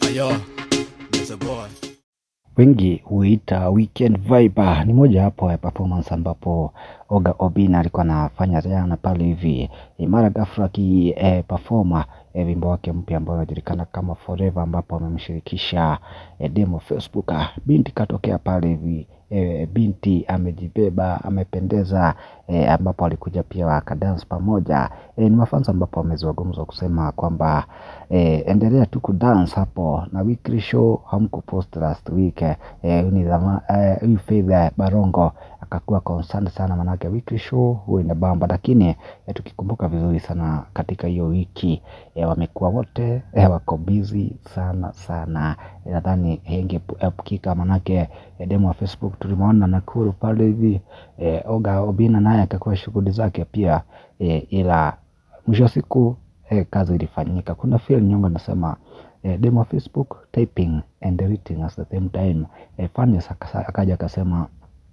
Yo, that's a boy. wengi huita weekend vibe. Ni moja hapo ya performance ambapo Oga Obina alikuwa anafanya jana pale hivi e, mara ghafla aki e, performa e, wimbo wake mpya ambao unajulikana kama Forever, ambapo amemshirikisha e, demo Facebook. Binti katokea pale hivi e, binti amejibeba amependeza e, ambapo alikuja pia wakadance pamoja e, ni mafansa ambapo wamezungumza kusema kwamba e, endelea tu kudance hapo na weekly show hamkupost last week eh, ni zama eh, huyu Faith Barongo akakuwa concerned sana, manake weekly show huwa inabamba, lakini eh, tukikumbuka vizuri sana katika hiyo wiki eh, wamekuwa wote eh, wako busy sana sana eh, nadhani ingeepukika manake eh, demo wa Facebook tulimuona Nakuru pale hivi eh, Oga Obina naye akakuwa shughuli zake pia eh, ila mwisho wa siku eh, kazi ilifanyika. Kuna Phil Nyongo anasema eh, demo wa Facebook typing and deleting at the same time. Eh, Fanias akasa- akaja akasema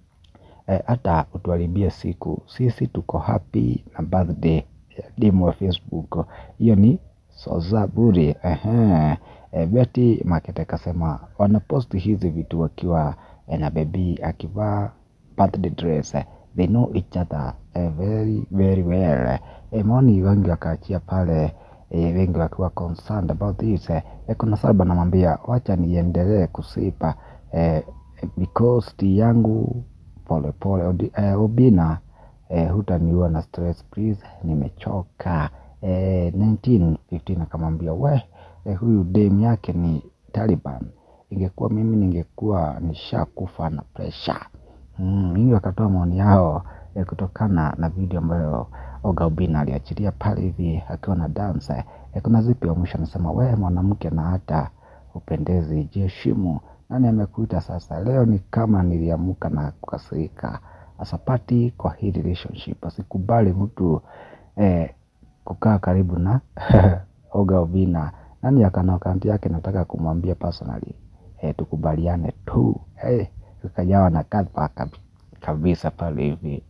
eh, hata utuharibie siku, sisi tuko happy na birthday ya demo wa Facebook. Hiyo ni soza bure. Ehe. Eh, Betty Makete akasema wanapost hizi vitu wakiwa eh, na bebi akivaa birthday dress eh, they know each other eh, very very well eh, maoni wengi wakaachia pale eh, wengi wakiwa concerned about this eh, eh, kuna saba namwambia wacha niendelee kusipa eh, because tea yangu pole pole Odi- eh, Obina eh, hutaniua na stress please, nimechoka eh, 1915 akamwambia we eh, huyu dem yake ni Taliban, ingekuwa mimi ningekuwa nishakufa na pressure mm, hiyo wakatoa maoni yao eh, kutokana na video ambayo Oga Obina aliachilia pale hivi akiwa na dance eh, kuna zipi wa mwisho anasema we mwanamke na hata upendezi, jiheshimu. Nani amekuita sasa? Leo ni kama niliamka na kukasirika. Asapati kwa hii relationship, asikubali mtu eh, kukaa karibu na Oga Obina. Nani akana akaunti yake, nataka kumwambia personally eh, tukubaliane tu eh, tukajawa na kadha kabi- kabisa pale hivi